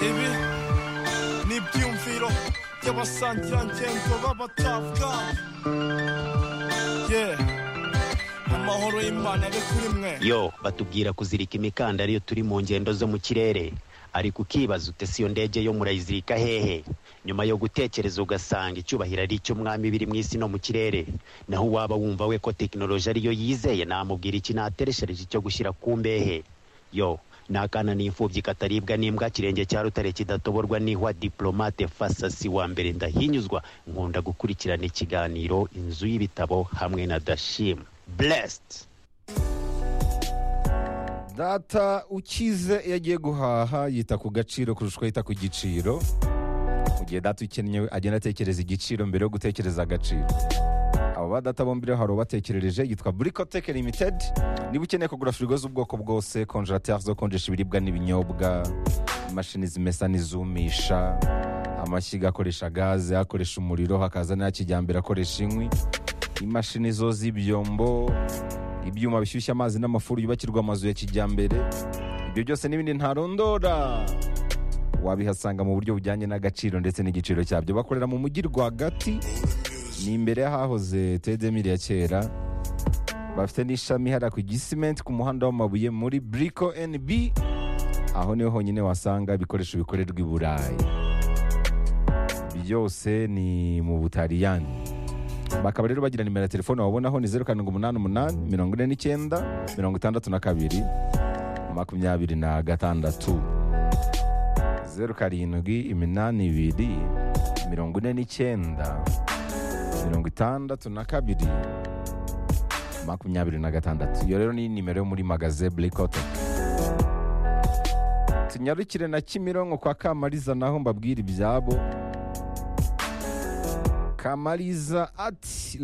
ibi ni ibyumviro by'abasangirangendo b'abatavuga ye amahoro y'imana ari kuri mwe yo batubwira kuzirika imikandara iyo turi mu ngendo zo mu kirere ariko ukibaza utese iyo ndege yo murayizirika hehe nyuma yo gutekereza ugasanga icyubahiro ari icy'umwami biri mu isi no mu kirere naho uwaba wumva we ko tekinoloji ariyo yizeye namubwira iki natereshereje icyo gushyira ku mbehe yo ni akana n'imfubyi kataribwa n'imbwa kirenge cya rutare kidatoborwa n'ihwa diplomate fasasi wa mbere ndahinyuzwa nkunda gukurikirana ikiganiro inzu y'ibitabo hamwe na dashim blessed data ukize iyo agiye guhaha yita ku gaciro kurusha uko yita ku giciro mu gihe data ukennye agenda atekereza igiciro mbere yo gutekereza agaciro abo ba data bombi rero hari ubatekerereje yitwa burikoteke limitedi niba ukeneye kugura firigo z'ubwoko bwose konjerateri zo konjesha ibiribwa n'ibinyobwa imashini zimesa n'izumisha amashyiga akoresha gaze akoresha umuriro hakaza n'aya kijyambere akoresha inkwi imashini zo z'ibyombo ibyuma bishyushya amazi n'amafuru yubakirwa amazu ya kijyambere ibyo byose n'ibindi ntarondora wabihasanga mu buryo bujyanye n'agaciro ndetse n'igiciro cyabyo bakorera mu mujyi rwagati ni imbere y'ahahoze tedemiri ya kera bafite n'ishami hariya ku gisimenti ku muhanda w'amabuye muri buriko NB aho niho honyine wasanga ibikoresho bikorerwa i burayi byose ni mu butaliyani bakaba rero bagira nimero ya telefone wabonaho ni zeru karindwi umunani umunani mirongo ine n'icyenda mirongo itandatu na kabiri makumyabiri na gatandatu zeru karindwi iminani ibiri mirongo ine n'icyenda mirongo itandatu na kabiri makumyabiri na gatandatu iyo rero ni nimero yo muri magaze burikote tunyarukire na kimironko kwa kamariza naho mbabwira ibyabo kamariza ati